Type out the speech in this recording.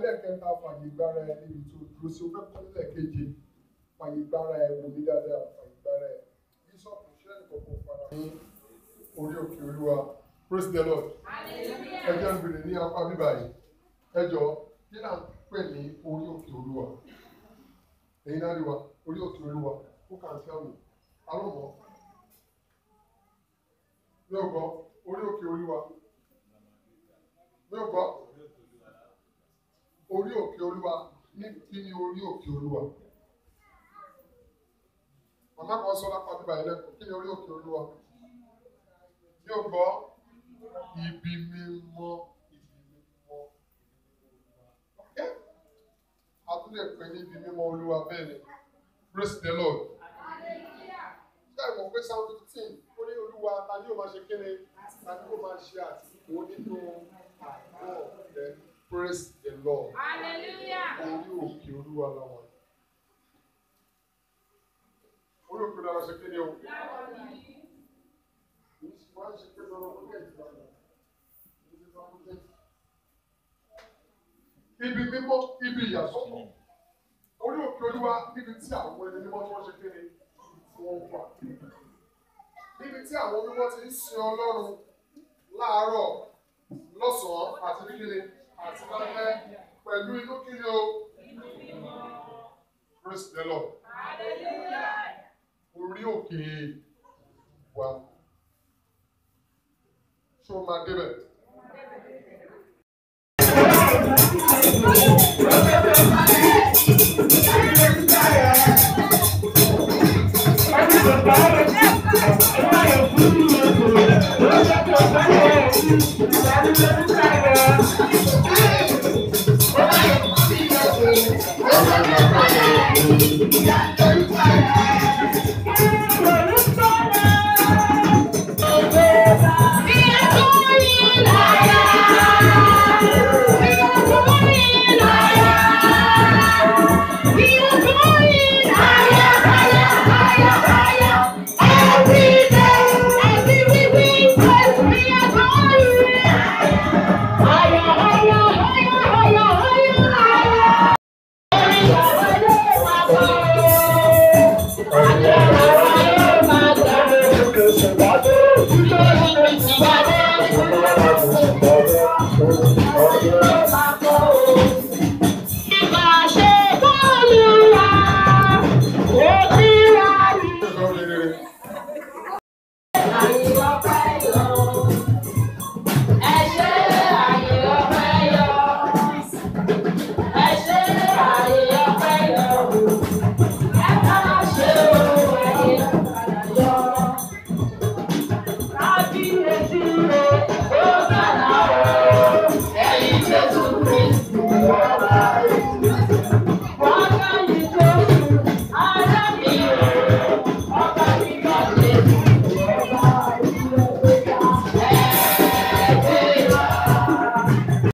ẹlẹ́ẹ̀kẹta fàyè gbára ẹ níbi tó dúró sí o fẹ́ kọ́ nílẹ̀ keje fàyè gbára ẹ wò mí dáadáa fàyè gbára ẹ bíṣọ̀pù ṣẹ́ni kọ̀ọ̀kan fara ní orí òkè olúwa praise the lord ẹ jẹ́ ń bèrè ní apá bíbá yìí ẹ jọ kí náà pè ní orí òkè olúwa èyí náà rí wa orí òkè olúwa who can tell me alọ́mọ mi ò gbọ́ orí òkè olúwa mi ò gbọ́ orí òkè olúwa ní kí ni orí òkè olúwa màmá kan sọ lápá bíbá yìí lẹ́kọ̀ọ́ kí ni orí òkè olúwa mi ò gbọ́ ibi mímọ́ ibi mímọ́ okay a tún lè pè ní ibi mímọ́ olúwa bẹ́ẹ̀ ni praise the lord ṣé ẹ mọ̀ pé psalm fifteen ó ní olúwa ta ni yóò máa ṣe kíni ta ni yóò máa ṣe àtìkú nínú àgọ́ rẹ praise the lord orí òkè olúwa làwọn yìí orí òkè olúwa ṣe kíni o wọ́n á ṣe pé lọ́wọ́ ó lè jù lọ. Ibi mímọ́, ibi ìyàsọ́tọ̀. Orí òkè olúwa níbi tí àwọn ẹni mímọ́ tí wọ́n ṣe kéde tí wọ́n wà. Níbi tí àwọn mímọ́ ti ń sin Ọlọ́run láàárọ̀, lọ́sàn-án àti níkiri àti lálẹ́ pẹ̀lú inú kiri o. Praise the Lord. Orí òkè wa. Ṣé o máa débẹ̀? Thank you.